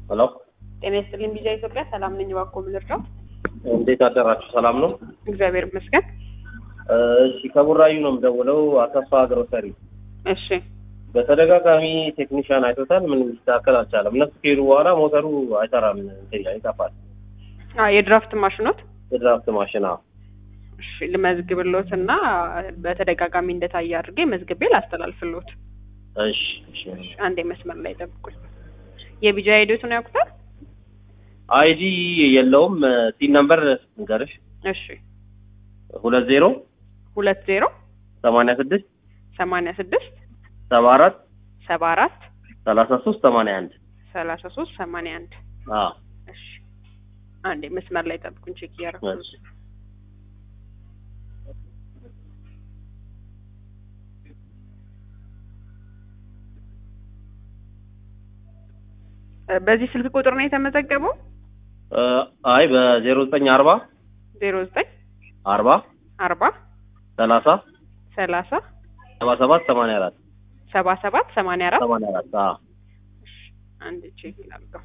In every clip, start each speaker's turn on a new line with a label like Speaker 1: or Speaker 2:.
Speaker 1: ሄሎ
Speaker 2: ጤና ይስጥልኝ ቢዛ ኢትዮጵያ ሰላም ነኝ። እባክዎ ምን ልርዳዎት?
Speaker 1: እንዴት አደራችሁ? ሰላም ነው?
Speaker 2: እግዚአብሔር ይመስገን።
Speaker 1: እሺ ከቡራዩ ነው የምደውለው። አሰፋ ግሮሰሪ።
Speaker 2: እሺ
Speaker 1: በተደጋጋሚ ቴክኒሻን አይቶታል። ምንም ሊስተካከል አልቻለም። እነሱ ከሄዱ በኋላ ሞተሩ አይሰራም፣ እንትን ይላል፣ ይጠፋል።
Speaker 2: አ የድራፍት ማሽኖት
Speaker 1: የድራፍት ማሽን አዎ።
Speaker 2: እሺ ልመዝግብሎት እና በተደጋጋሚ እንደታየ አድርጌ መዝግቤ ላስተላልፍሎት።
Speaker 1: እሺ እሺ።
Speaker 2: አንዴ መስመር ላይ ጠብቁኝ። የቢጃ ሄዶቱን ያውቁታል?
Speaker 1: አይዲ የለውም። ሲን ነምበር ንገርሽ።
Speaker 2: እሺ
Speaker 1: ሁለት ዜሮ
Speaker 2: ሁለት ዜሮ
Speaker 1: ሰማንያ ስድስት
Speaker 2: ሰማንያ ስድስት
Speaker 1: ሰባ አራት
Speaker 2: ሰባ አራት
Speaker 1: ሰላሳ ሶስት ሰማንያ አንድ
Speaker 2: ሰላሳ ሶስት ሰማንያ አንድ
Speaker 1: አዎ።
Speaker 2: እሺ አንዴ መስመር ላይ ጠብቁኝ። ቼክ እያደረኩ ነው።
Speaker 1: እሺ።
Speaker 2: እ በዚህ ስልክ ቁጥር ነው የተመዘገበው?
Speaker 1: እ አይ በዜሮ ዘጠኝ አርባ
Speaker 2: ዜሮ ዘጠኝ
Speaker 1: አርባ
Speaker 2: አርባ
Speaker 1: ሰላሳ
Speaker 2: ሰላሳ
Speaker 1: ሰባ ሰባት ሰማንያ አራት
Speaker 2: ሰባ ሰባት ሰማንያ አራት
Speaker 1: ሰማንያ አራት አዎ።
Speaker 2: አንድ ቼክ ላድርገው።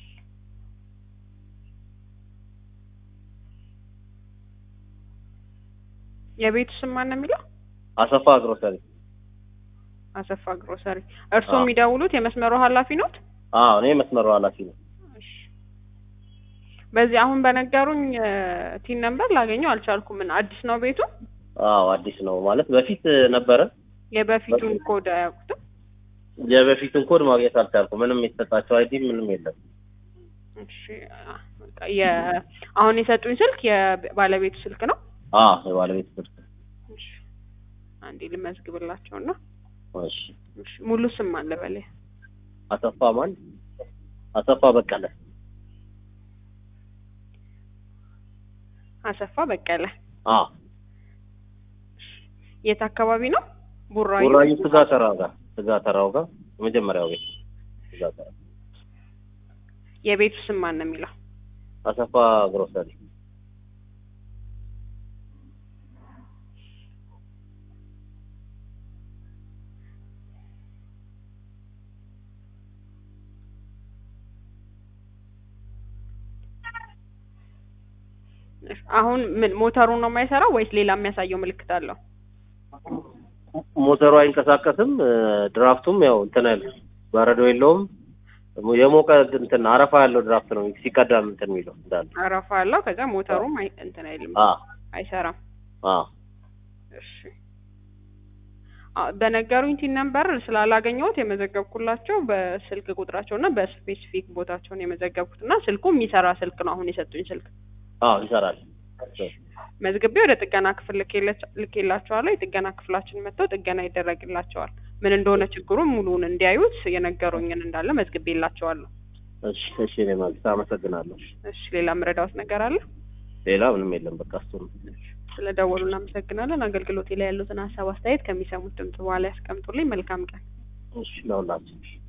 Speaker 2: የቤቱ ስም ማን ነው የሚለው?
Speaker 1: አሰፋ ግሮሰሪ
Speaker 2: አሰፋ ግሮሰሪ። እርስዎ
Speaker 1: አዎ።
Speaker 2: የሚደውሉት የመስመሩ ኃላፊ ኖት?
Speaker 1: አዎ። እኔ መስመሩ ኃላፊ ነው።
Speaker 2: እሺ። በዚህ አሁን በነገሩኝ ቲን ነምበር ላገኘው አልቻልኩም። ምን አዲስ ነው ቤቱ?
Speaker 1: አዎ አዲስ ነው ማለት በፊት ነበረ።
Speaker 2: የበፊቱን ኮድ አያውቁትም?
Speaker 1: የበፊቱን ኮድ ማግኘት አልቻልኩም። ምንም የተሰጣቸው አይዲ ምንም የለም።
Speaker 2: እሺ። አ- በቃ የ- አሁን የሰጡኝ ስልክ የባለቤቱ ስልክ ነው?
Speaker 1: አዎ የባለቤት ስልክ።
Speaker 2: እሺ። አንዴ ልመዝግብላቸውና
Speaker 1: እሺ።
Speaker 2: እሺ። ሙሉ ስም አለ በላይ
Speaker 1: አሰፋ ማን? አሰፋ በቀለ።
Speaker 2: አሰፋ በቀለ።
Speaker 1: አዎ
Speaker 2: የት አካባቢ ነው? ቡራዩ።
Speaker 1: ቡራዩ ስጋ ተራው ጋር ስጋ ተራው ጋር የመጀመሪያው ቤት ስጋ ተራ
Speaker 2: የቤቱ ስም ማን ነው የሚለው?
Speaker 1: አሰፋ ግሮሰሪ።
Speaker 2: እሺ። አሁን ምን ሞተሩ ነው የማይሰራው ወይስ ሌላ የሚያሳየው ምልክት አለው?
Speaker 1: ሞተሩ አይንቀሳቀስም። እ፣ ድራፍቱም ያው እንትን አይል በረዶ የለውም። የሞቀ እንትን አረፋ ያለው ድራፍት ነው ሲቀዳም እንትን የሚለው እንዳለ።
Speaker 2: አረፋ አለው። ከዛ ሞተሩም አይ- እንትን አይልም
Speaker 1: አዎ
Speaker 2: አይሰራም።
Speaker 1: አዎ
Speaker 2: እሺ አ በነገሩኝ ቲን ነምበር ስላላገኘሁት የመዘገብኩላቸው በስልክ ቁጥራቸው እና በስፔሲፊክ ቦታቸውን የመዘገብኩት እና ስልኩ የሚሰራ ስልክ ነው። አሁን የሰጡኝ ስልክ
Speaker 1: አዎ ይሰራል።
Speaker 2: መዝግቤ ወደ ጥገና ክፍል ልኬለች- ልኬላቸዋለሁ። የጥገና ክፍላችን መጥተው ጥገና ይደረግላቸዋል። ምን እንደሆነ ችግሩን ሙሉውን እንዲያዩት የነገሩኝን እንዳለ መዝግቤላቸዋለሁ።
Speaker 1: እሺ እሺ። እኔ ማለት አመሰግናለሁ።
Speaker 2: እሺ ሌላ ምረዳውት ነገር አለ?
Speaker 1: ሌላ ምንም የለም። በቃ እሱ ነው።
Speaker 2: ስለ ደወሉ እናመሰግናለን። አገልግሎቴ ላይ ያሉትን ሀሳብ አስተያየት ከሚሰሙት ድምጽ በኋላ ያስቀምጡልኝ። መልካም ቀን።
Speaker 1: እሺ ለሁላችን